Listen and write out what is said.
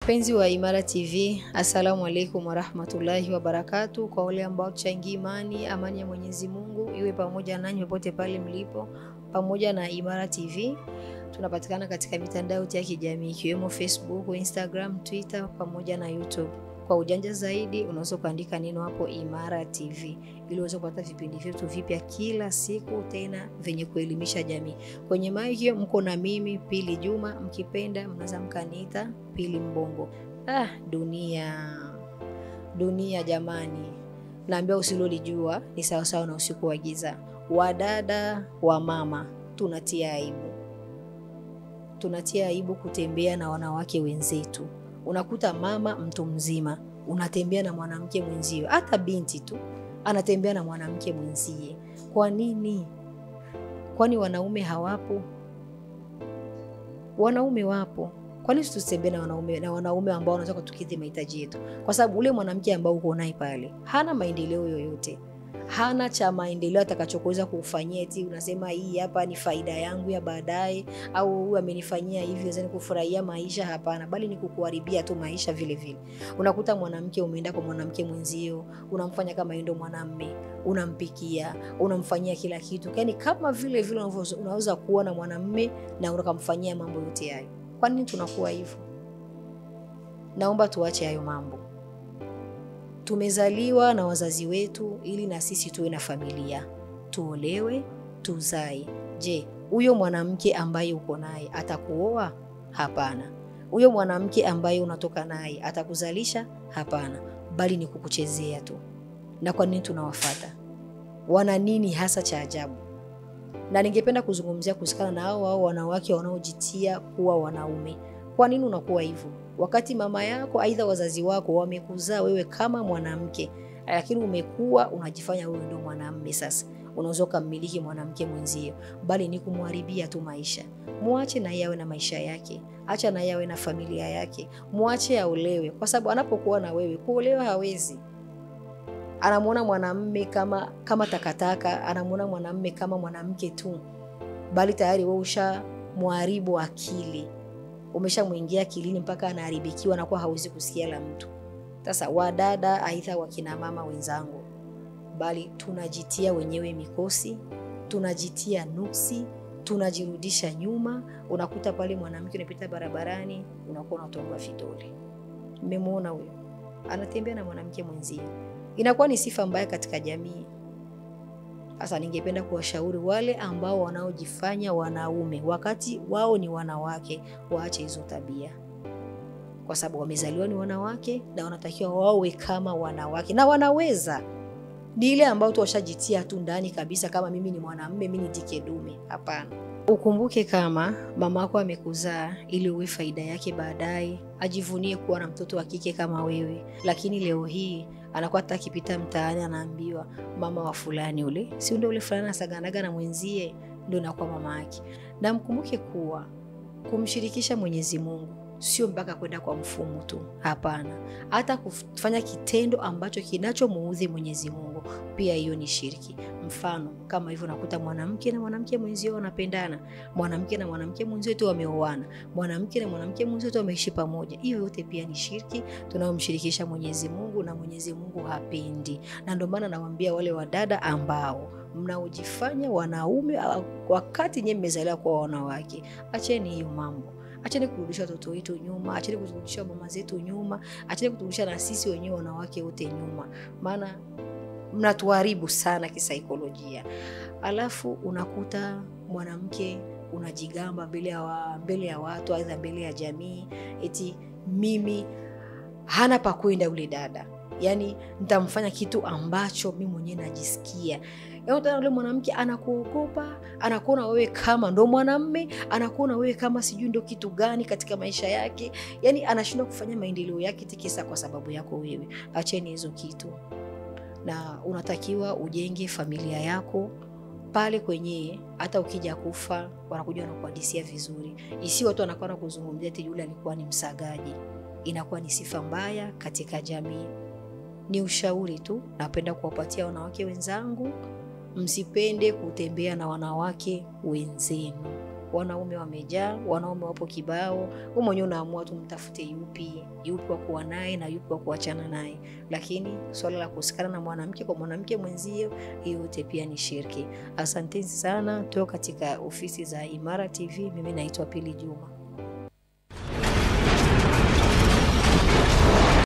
Wapenzi wa Imara TV, assalamu alaikum warahmatullahi wabarakatu. Kwa wale ambao tuchangia imani, amani ya Mwenyezi Mungu iwe pamoja nanyi popote pale mlipo, pamoja na Imara TV. Tunapatikana katika mitandao ya kijamii ikiwemo Facebook, Instagram, Twitter pamoja na YouTube. Kwa ujanja zaidi, unaweza kuandika neno hapo Imara TV ili uweze kupata vipindi vyetu vipya kila siku, tena vyenye kuelimisha jamii. Kwenye maiki mko na mimi Pili Juma, mkipenda mnaweza mkaniita Pili Mbongo. Ah, dunia dunia jamani, naambia usilolijua ni sawasawa na usiku wa giza. Wadada wa mama, tunatia aibu, tunatia aibu kutembea na wanawake wenzetu. Unakuta mama mtu mzima unatembea na mwanamke mwenzio, hata binti tu anatembea na mwanamke mwenzie. Kwa nini? Kwani wanaume hawapo? Wanaume wapo. Kwa nini tusitembee na wanaume na wanaume ambao wanataka tukidhi mahitaji yetu? Kwa sababu ule mwanamke ambao uko naye pale hana maendeleo yoyote, hana cha maendeleo atakachokuweza kufanyia, eti unasema hii hapa ni faida yangu ya baadaye, au huyu amenifanyia hivi naweza nikufurahia maisha. Hapana, bali ni kukuharibia tu maisha vile vile. Unakuta mwanamke umeenda kwa mwanamke mwenzio, unamfanya kama yeye ndo mwanamme, unampikia, unamfanyia kila kitu, yaani kama vile vile unaweza kuwa na mwanamme na ukamfanyia mambo yote hayo. Kwa nini tunakuwa hivyo? Naomba tuache hayo mambo. Tumezaliwa na wazazi wetu ili na sisi tuwe na familia, tuolewe, tuzae. Je, huyo mwanamke ambaye uko naye atakuoa? Hapana. Huyo mwanamke ambaye unatoka naye atakuzalisha? Hapana, bali ni kukuchezea tu. Na kwa nini tunawafata? Wana nini hasa cha ajabu? Na ningependa kuzungumzia kuhusikana na hao hao wanawake wanaojitia kuwa wanaume. Kwa nini unakuwa hivyo? Wakati mama yako aidha wazazi wako wamekuzaa wewe kama mwanamke, lakini umekuwa unajifanya wewe ndio mwanamume. Sasa unaweza ukammiliki mwanamke mwenzio, bali ni kumharibia tu maisha. Mwache na yawe na maisha yake, acha na yawe na familia yake, mwache aolewe, kwa sababu anapokuwa na wewe kuolewa hawezi. Anamwona mwanamume kama kama takataka, anamwona mwanamume kama mwanamke tu, bali tayari wewe ushamharibu akili umeshamwingia akilini mpaka anaharibikiwa na kuwa hawezi kusikia la mtu. Sasa wadada, aidha wakina mama wenzangu, bali tunajitia wenyewe mikosi, tunajitia nuksi, tunajirudisha nyuma. Unakuta pale mwanamke unapita barabarani, unakuwa unatongwa vidole, mmemwona huyo anatembea na mwanamke mwenzie, inakuwa ni sifa mbaya katika jamii. Sasa ningependa kuwashauri wale ambao wanaojifanya wanaume wakati wao ni wanawake, waache hizo tabia, kwa sababu wamezaliwa ni wanawake na wanatakiwa wawe kama wanawake, na wanaweza. Ni ile ambao tu washajitia tu ndani kabisa, kama mimi ni mwanamume, mimi ni jike dume. Hapana. Ukumbuke kama mama yako amekuzaa ili uwe faida yake baadaye, ajivunie kuwa na mtoto wa kike kama wewe, lakini leo hii anakuwa hata akipita mtaani anaambiwa mama wa fulani, ule si ndio ule fulani asaganaga na mwenzie, ndio nakuwa mama yake. Na mkumbuke kuwa kumshirikisha Mwenyezi Mungu sio mpaka kwenda kwa mfumo tu, hapana. Hata kufanya kitendo ambacho kinachomuudhi Mwenyezi Mungu pia hiyo ni shirki. Mfano kama hivyo, nakuta mwanamke na mwanamke mwenzio wanapendana, mwanamke na mwanamke mwenzio tu wameoana, mwanamke na mwanamke mwenzio tu wameishi pamoja. Hiyo yote pia ni shirki tunayomshirikisha Mwenyezi Mungu, na Mwenyezi Mungu hapendi. Na ndio maana nawaambia wale wadada ambao mnaojifanya wanaume wakati nyewe mmezaliwa kwa wanawake, acheni hiyo mambo. Acheni kurudisha watoto wetu nyuma, acheni kurudisha mama zetu nyuma, acheni kuturudisha na sisi wenyewe wanawake wote nyuma, maana mnatuharibu sana kisaikolojia. Alafu unakuta mwanamke unajigamba mbele ya wa, mbele ya watu aidha mbele ya jamii, eti mimi hana pa kwenda yule dada, yaani nitamfanya kitu ambacho mimi mwenyewe najisikia Utaona yule mwanamke anakuogopa, anakuona wewe kama ndo mwanamme, anakuona wewe kama sijui ndo kitu gani katika maisha yake, yaani anashindwa kufanya maendeleo yake tikisa kwa sababu yako wewe. Acheni hizo kitu, na unatakiwa ujenge familia yako pale kwenye hata ukija kufa wanakuja wanakuhadisia vizuri, isi watu wanakuwa kuzungumzia eti yule alikuwa ni msagaji. Inakuwa ni sifa mbaya katika jamii. Ni ushauri tu napenda kuwapatia wanawake wenzangu, msipende kutembea na wanawake wenzenu. wanaume wamejaa, wanaume wapo kibao. Wewe mwenyewe unaamua tu mtafute yupi yupi wa kuwa naye na yupi wa kuachana naye, lakini swala la kusikana na mwanamke kwa mwanamke mwenzio, hiyo yote pia ni shirki. Asanteni sana, tuko katika ofisi za Imara TV. Mimi naitwa Pili Juma.